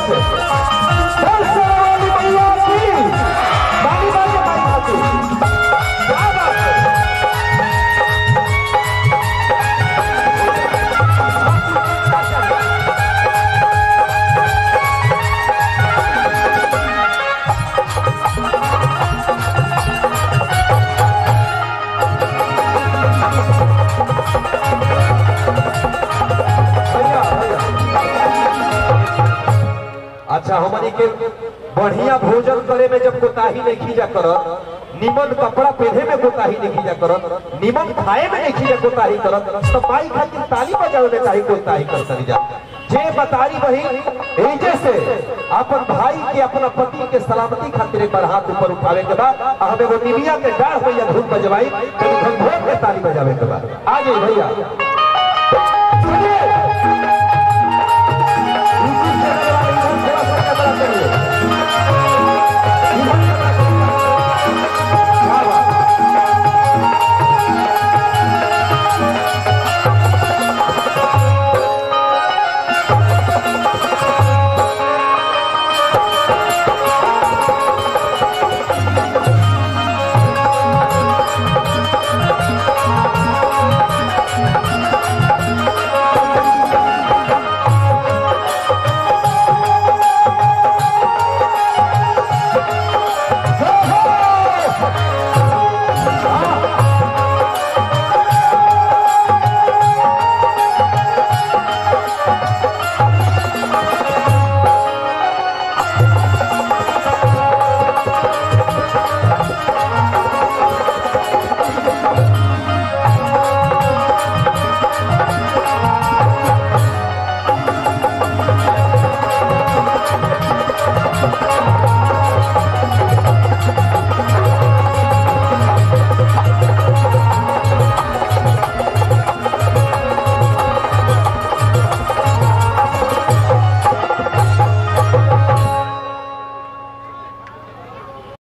से बोल शेरावाली मैया की बाली बाली माई खाती क्या बात है भैया भैया अच्छा हमनी के बढ़िया भोजन करे में जब कोताही नहीं खींचा करत निमन कपड़ा पहने में कोताही नहीं खींचा करत निमन खाए में नहीं खींचा कोताही करत तो माई खातिर ताली बजावे में काहे कोताही करत जा जे बतारी वही एजे से अपन भाई के अपना पति के सलामती खातिर एक बार हाथ ऊपर उठावे के बाद आ हमें वो निमिया के डाढ़ भैया धूप बजवाई कभी भगवान के ताली बजावे के बाद आ जाइए भैया